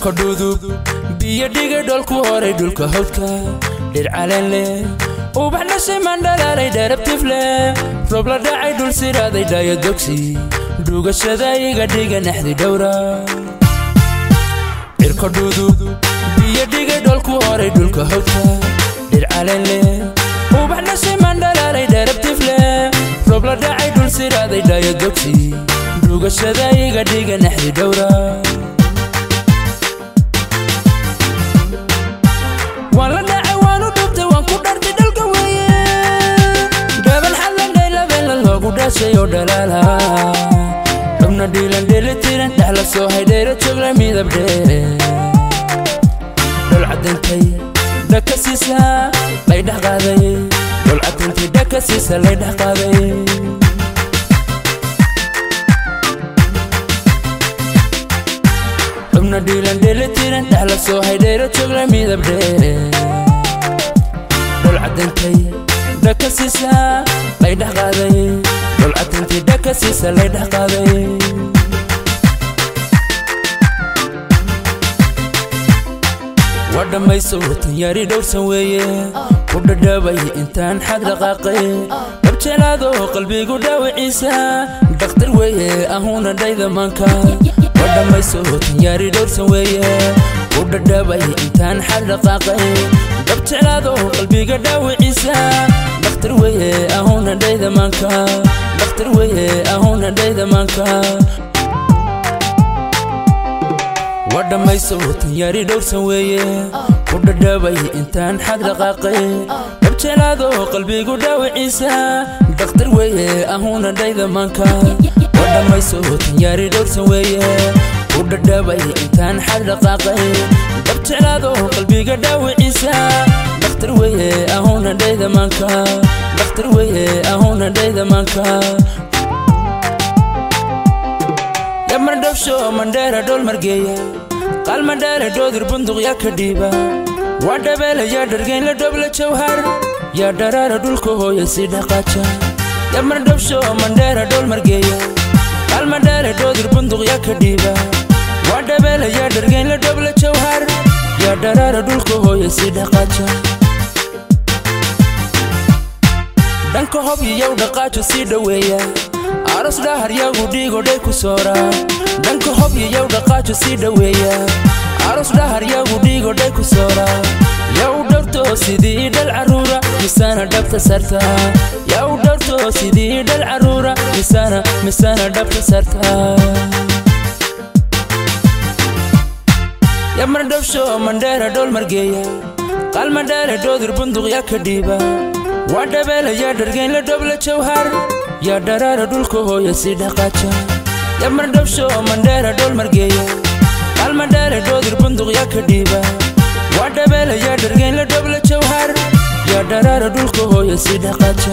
cirka dhudub biyo dhiga dholku horay dhulka hawdka dhir caleen leh ubax dhashay mandhalaalay dheerabtif leh roob la dhacay dhul siraaday dhaayo dogsi dhugashada iga dhiga naxdi dhowra cirka dhudub biyo dhiga dholku horay dhulka hawdka dhir caleen leh ubax dhashay mandhalaalay dheerabtif leh roob la dhacay dhul siraaday dhaayo dogsi dhugashada iga dhiga naxdi dhowra waan la dhacay waanu dhubtay waan ku dhartay dhalka weeye dhaban xallandhay labeella loogu dhashay oo dhalaala xubna dhiilan dheeli tiran dhexla soo haydheera joogla midab dheere dhol cadintay dhaka siisa laydhex qaaday dhol cadintay dhaka siisa laydhex qaaday xubna dhiilan dheeli tiran dhexla soo haydheera joogla midab dheere dhol cadintay dhaka siisa laydhex qaaday dhol cadintay dhaka siisa laydhex qaaday waa dhammayso tanyaari dhowrsan weeye ku dhadhabay intaan xag dhaqaaqay dhabjelaado qalbigu dhaawiciisa dhakhtar weeye ahuuna dhayda maanka waa dhammayso tanyaari dhowrsan weeye ku dhadhabay intaan xag dhaqaaqay dhabjelaado qalbiga dhaawiciisa dhakhtar weeye ahuuna dhayda maanka dhakhtar weeye ahuuna dhayda maanka waa dhammayso tanyaari dhowrsan weeye ku dhadhabay intaan xag dhaqaaqay dhabjelaado qalbigu dhaawiciisa dhakhtar weeye ahuuna dhayda maanka waa dhammayso tanyaari dhowrsan weeye ku dhadhabay intaan xag dhaqaaqay dhabjelaado qalbiga dhaawiciisa dhakhtar weeye ahuuna dhayda maanka dhakhtar weeye ahuuna dhayda maanka yamardhabsho mandheera dhol margeeya qaal mandheera dhoodir bunduq yaa ka dhiiba waa dhabeela yaa dhargeyn la dhobla jawhar yaa dharaara dhulka hooya si dhaqaaja yamardhabsho mandheera dhol margeeya qaal mandheera dhoodir bunduq yaa ka dhiiba waa dhabeela yaa dhargeyn la dhobla jawhar yaa dharaara dhulka hooya si dhaqaaja dhanka hob iyow dhaqaajo sii dhoweeya aros dhahar yagu dhiigodhay ku soora dhanka hob iyow dhaqaajo sii dhoweeya aros dhahar yagu dhiigodhay ku soora yaa u dhowrto sidii dhal carruura misaana dhabta sarta yaa u dhowrto sidii dhal carruura misaana misaana dhabta sarta yamar dhabsho mandheera dhol margeeya qaal mandheera dhoodir bunduq yaa ka dhiiba waa dhabeela yaa dhargeyn la dhobla jawhar yaa dharaara dhulka hooya si dhaqaaja yamar dhabsho mandheera dhol margeeya qaal mandheera dhoodir bunduq yaa ka dhiiba waa dhabeela yaa dhargeyn la dhobla jawhar yaa dharaara dhulka hooya si dhaqaaja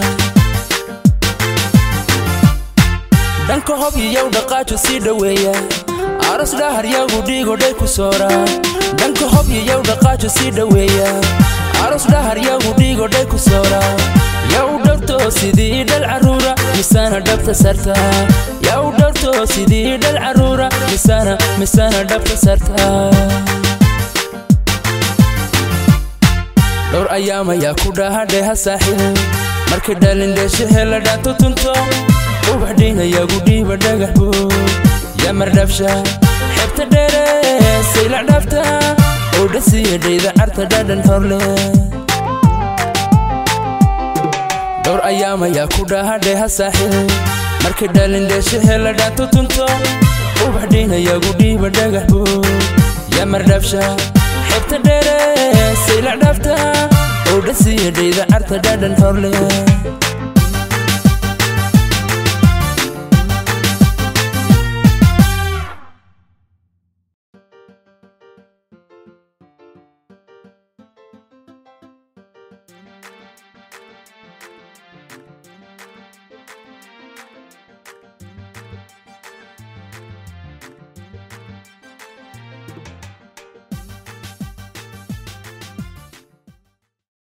dhanka hob iyow dhaqaajo sii dhoweeya aros dhahar yagu dhiigodhay ku soora dhanka hob iyow dhaqaajo sii dhoweeya aros dhahar yagu dhiigodhay ku soora yaa u dhowrto sidii dhal carruura misaana dhabta sarta yaa u dhowrto sidii dhal carruura misaana misaana dhabta sarta dhowr ayaam ayaa ku dhahadheha saaxiil markay dhalin dheeshe hela dhaanto tunto ubax dhiinayagu dhiiba dhagax buu yamar dhabsha xebta dheere sayla dhabta oo dhasiya dhayda carta dhadhan horle dhowr ayaam ayaa ku dhahadheha saaxiil markay dhalin dheeshe hela dhaanto tunto ubax dhiinayagu dhiiba dhagax buu yamar dhabsha xebta dheere sayla dhabta oo dhasiya dhayda carta dhadhan horle